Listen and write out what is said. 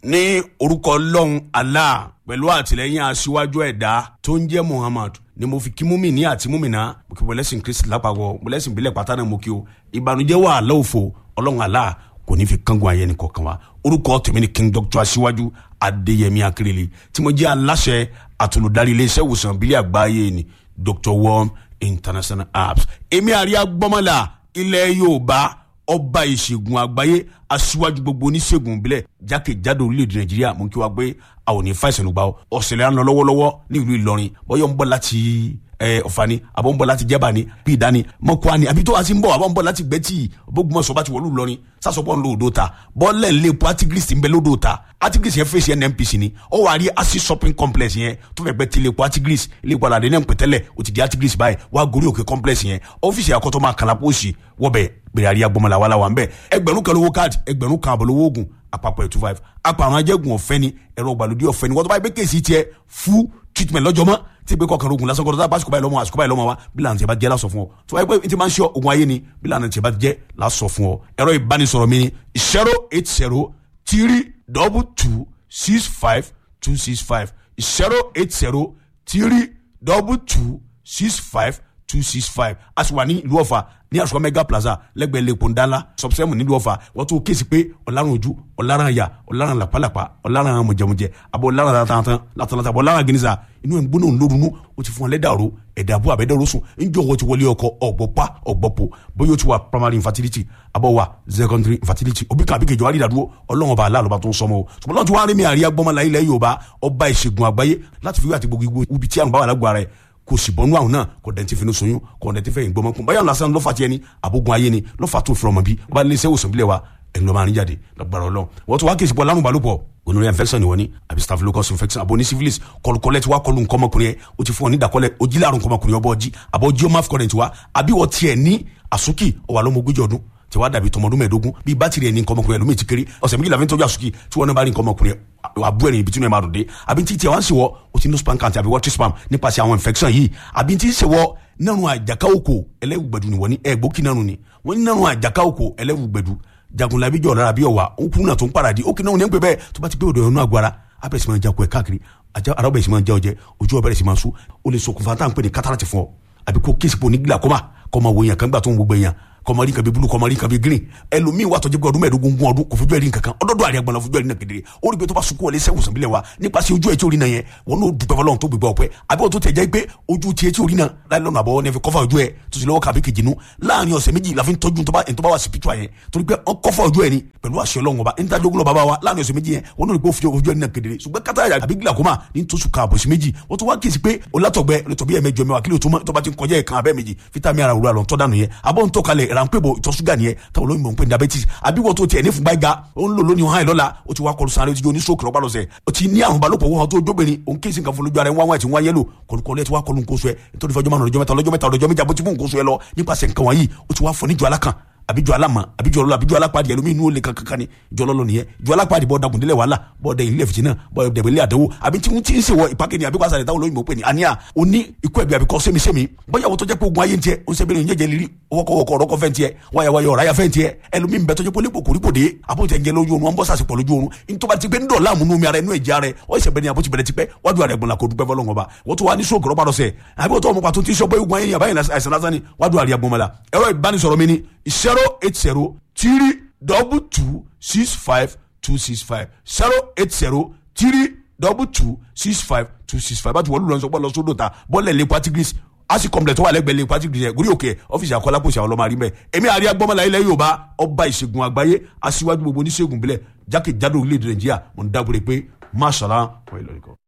ní orúkọ ọlọ́run allah pẹ̀lú àtìlẹ́yìn aṣíwájú ẹ̀dá tó ń jẹ́ muhammad ni mo fi kí múmi ní àti múmi náà mo kí mọ̀lẹ́sìn kristi lápapọ̀ mọ̀lẹ́sìn ìbílẹ̀ pátá náà mo kí o ìbànújẹ́ wà lọ́wọ́fọ̀ ọlọ́run allah kò ní fi kángun ayé ni kọ̀ọ̀kan wa orúkọ tèmi ni king doctor aṣíwájú adéyẹmí akérèlé tí mo jẹ́ aláṣẹ àtolùdarí iléeṣẹ́ ìwòsàn ìbílẹ̀ àgbáyé ni dr worm international apps èmi àríyá gbọ́mọ́là ilẹ̀ yorùbá ọba ìṣègùn àgbáyé aṣíwájú gbogbo oníṣègùn ìbílẹ̀ jákèjádò orílẹ̀-èdè nàìjíríà mú kí wá gbé àwọn òní fàìsàn lùgbà ọ̀sẹ̀lẹ̀ à ń lọ lọ́wọ́lọ́wọ́ ní ìlú ìlọrin bọ́yọ̀ ń bọ̀ láti ọ̀fà ni àbọ̀ ń bọ̀ láti jẹ́bà ni bí ìdání mọ́kúá ni àbí tó wá sí ń bọ̀ àbọ̀ ń bọ̀ láti gbẹ́tì bógunmọ̀sọ̀ bá ti wọ̀lú ìlọrin sásọpọ̀ ń lo odò ta bọ́ọ̀lẹ̀ ń lé epo artigris ń bẹ lódò ta artigris yẹn fèsì nnpc ni ó wà rí asi shopping complex yẹn tó fẹ́ gbẹ́ ti lè po artigris ilé ìpadà àdéhùn pẹ̀tẹ́lẹ̀ ó ti di artigris báyìí wá gorí òkè complex yẹn ọ́fíìsì àkọ́tọ́ máa kàlà pósì wọ́bẹ̀ bẹ̀rẹ̀ àríyá gbọmọlá wàhálà wà ń bẹ̀ ẹgbẹ̀rún kan lówó káàdì ẹgbẹ̀rún kan àbọ̀ lówó oògùn àpapọ̀ ẹ̀ two five apàrọ̀ ajẹ́gun ọ̀fẹ́ ni ẹ̀rọ ìgbàlódé ọ̀fẹ́ ni wọ́n tó bá yẹ pé kéèsì tiẹ̀ fún treatment lọ́jọ́ mọ́ tí ìgbé kọkànlá ogun lásán kọ́ńtà báṣukọ̀ báyìí lọ́mọ àṣukọ̀ báyìí lọ́mọ wa bí lànà tí a bá jẹ́ lásọ fún ọ tó wáyé pé tí máa ń ṣe ogun ayé ni bí lànà tí a bá jẹ́ lásọ fún ọ ẹ̀rọ ìbánisọ̀rọ̀ mi ni zero eight zero three double two six five two six five zero eight zero three double two six five two six five a sì wà ní ìlú ọ̀fà ní àṣùkọ́ mega plaza lẹ́gbẹ̀ẹ́ lẹ́kọ̀ọ́ ńdánlá sọ̀bùsẹ́mù nílùú ọ̀fà wọ́n tún kéèsì pé ọ̀làrán ojú ọ̀làrán àyà ọ̀làrán làpálàpá ọ̀làrán mọ̀jẹ̀mọ̀jẹ̀ àbọ̀ ọ̀làrán látàntàn látàntàn àbọ̀ ọ̀làrán gínísà inú ẹ̀ ń gbóná ńlórunú ó ti fún ọ lẹ́dàrú ẹ̀dà àbú àbẹ́dẹ́rú sùn ńjọ́ wọ́n ti wọlé ọkọ ọ̀gbọ̀pá ọ̀gbọ̀pọ̀ bóyá ó ti wà primary infertility àbọ̀ wà secondary infertility òbí kan àbíkejì wà rí ìdádúró ọlọ́run ọba aláàlọ́ba tó ń sọmọ o ṣùgbọ́n lọ́n ti wá rí mi àríyá gbọ́mọlá ilẹ̀ yorùbá ọba ìṣègùn àgbáyé láti fi wí àti gbogbo ibi tí àrùn bá wà lágbo ara ẹ̀ kò sì bọ́nú àwọn náà kò dẹ̀ ti fi ní soyún kò dẹ̀ ti fẹ́ ìgbọ́mọ kún báyọ̀ lásán lọ́fà tiẹ̀ ni àbógun ayé ni lọ́fà tó fi ọmọ bí wọ́n bá lé iṣẹ́ òsàn bílẹ̀ wa ẹ̀yin lọ́ọ́ máa ń jáde lọ́gbàrọ̀ lọ. wọ́n tún wá kí ìsìnkú alárùn balùpọ̀ gonorrhea infection ni wọ́n ní àbí staphylococcus infection àbò ní syphilis kọlùkọlẹ̀ tí wàá kọlù nkọ́mọkùnrin yẹn o ti fún ọ ní ìdàkọlẹ̀ ojí láàrùn nkọ́mọkùnrin ọbọ̀ ọjí àbọ̀ ojí ọmọ afcon tiwa àbí wọ́n tiẹ̀ ní àsúkì ọwà lọ́mọ ogójì ọdún tí wàá dàbí tọmọdún mẹ́ẹ̀ẹ́dógún bíi bátìrì ẹni nkọ́mọkùnrin ẹlòmíì ti kéré ọ̀sẹ̀ méjìlá fi ń tọ́jú àsúkì tí wọ́n náà bá rí nkọ́mọkùnrin àbú ẹ̀rìn ibi tí wọ́n máa dùn dé àbí tí tiẹ̀ wá ń ṣèwọ́ o ti ní spam count àbí water spam nípasẹ̀ àwọn infection yìí àbí tí ń ṣèwọ́ nínú àjàká oko ẹlẹ́wùgbẹ̀dù ni wọ́n ní ẹ̀gbókì nánu ni wọ́n ní nínú àjàká oko ẹlẹ́wùgbẹ̀dù jagunlabi jọ̀ lára bí ọ̀wà ó kú náà tó ń paradì ó kì náà ní ń pè bẹ́ẹ̀ tó bá ti gbé òdò ẹ̀rọ náà gbára abẹ́rẹ́ sì máa jakọ ẹ̀ káàkiri ara ọbẹ̀ sì máa jẹ́ ọjẹ́ ojú ọbẹ̀rẹ̀ sì máa sú ó lè ṣokùnfà tá à ń pè ní kátàràtì fún ọ àbí kó kéèsì pò ní glaucoma kọ́ máa wo èèyàn kan gbà tó ń gbogbo èèyàn kọmọrí kan bí bulu kọmọrí kan bí green ẹlòmíín wà tọjú pé ọdún mẹ́ẹ̀ẹ́dógún gún ọdún kò fojú ẹrí nǹkankan ọdọọdọ àríyá gbọnà fojú ẹrí náà kedere ó rí pé tó bá sunkún wọlé sẹwùn sàbílẹ wa nípasẹ̀ ojú ẹ tí orí náà yẹn wọn n'o dùpẹ́ fọlọ́run tó gbégbá ọpẹ́ àbí wọn tó tẹ̀ jẹ́ pé ojú tiẹ̀ tí orí náà láì lọ́nà àbọ̀ ní ẹ fi kọ́fà ojú ẹ tó sì lọ́wọ́ kàbí kejì nu láàrin ọ̀sẹ̀ méjì la fi ń tọ́jú tó bá wà spiritual yẹn torí pé wọn kọ́fà ojú ẹ ni pẹ̀lú àṣẹ Ọlọ́run ọba ní tajogun lọ bàbá wa láàrin ọ̀sẹ̀ méjì yẹn wọn n'o rí pé ojú ẹ ní náà kedere ṣùgbọ́n kátà àbí glaucoma ní tó sùn kààbọ̀ sí méjì wọ́n tó wá kíyèsí pé olátọ̀gbẹ́ olùtọ̀bí ẹ̀mẹjọ mẹ́wàá kílò tó bá ti ń kọjá ẹ̀kan abẹ́ méjì fítàmì ara òwúrọ̀ àlọ́ tọ́ dànù yẹn abọ́ ń tọ́kalẹ̀ ránpẹ́bọ̀ ìtọ̀ ṣúgà nìyẹn táwọn olóyìnbó ń pè ní diabetes àbí wọ́n tó tiẹ̀ ní fúnpá ga ó ń lò lónìí hàn lọ́la ó ti wá kọlu sáré ó ti jó ní stroke lọ́pàá lọ́sẹ̀ ó ti ní àrùn balòpọ̀ wọ́n tó jóbìnrin òun kí n sì kan fún lójú ara ẹ̀ wọ́n wá ti wá yẹ́lò kọlùkọlù ẹ̀ ti wá kọlu nǹkan oṣù ẹ̀ nítorí fọjọ́ márùn ọjọ́ mẹ́ta ọjọ́ mẹ́ta ọjọ́ méjì àbótí fún nǹkan oṣù ẹ̀ lọ nípasẹ̀ nǹkan wọ̀nyí ó ti wá fọ níjọ alákan àbíjọ alama àbíjọ ọlọlọ àbíjọ alápàdé ẹlòmí inú olè kankan ni jọ lọlọ nìyẹn jọ alápàdé bọ dagun délẹ wàhálà bọ dẹ ilé fìtínà bọ dẹbẹ ilé àdánwò àbí tí wọn ti ń ṣe wọ ìpàkẹ́ ni àbíkọ́ àṣàlẹ̀ táwọn olóyìnbó pè ní àníyà òní ikú ẹ̀bí àbíkọ́ sẹ́mi-sẹ́mi bóyá wọ́n tó jẹ́ pé ogun ayé ń tiẹ̀ ó ń sẹ́bẹ̀rẹ̀ ìyẹ́jẹ̀ lírí ọwọ́kọ̀wọ́kọ̀ ọ̀rọ̀kọ̀ fẹ́ ń tiẹ̀ wáyàwáyà ọ̀ráyà fẹ́ ń tiẹ̀ ẹlòmí ń bẹ tó jẹ́ pé olè kòkòrí kò dé àbótẹ́ ń jẹ lójú oorun wọn bọ́ sàṣepọ̀ lójú oorun nítorí ti pé ń dọ̀la àmúnú mi ara inú ẹ̀jẹ̀ ara ẹ̀ ọ̀ ìṣẹ̀bẹ̀ ni àbótí bẹ̀rẹ̀ ti pẹ́ wájú ara ẹ̀gbọ̀n la kò dúpẹ́ fọlọ́ngàn ba wọ́n tó wá ní sóògùn rọ́bà lọ́sẹ̀ àbí wọ́n tó ọmọ pàtó tí ń sọ pé ogun ayé ni àbáyé àìsàn lásán ni wájú ara ẹ̀gbọ̀n mọ́la ẹ̀rọ ìbánisọ̀rọ̀ mi ni zero eight zero three double two six five two six five zero eight zero three double two six five two six five báti wọ́n lù lọ́nà sọ́pọ̀ lọ sódò ta bọ́ọ̀lù ẹ̀ lè patigris asi complex tó wà lẹ́gbẹ̀ẹ́ lè patigris yẹn gúrí òkè ọ́fíìsì àkọlápọ̀sì àwọn ọlọ́mọ àrímẹ̀ èmi àríyá gbọ́mọlá ilẹ̀ yorùbá ọba ìṣègùn àgbáyé aṣíwájú gbogbo oníṣègùn bílẹ̀ jákèjádò orílẹ̀-èdè nàìjíríà mo ń dábòrè pé máṣàlá wọ́n ìlọrin kan.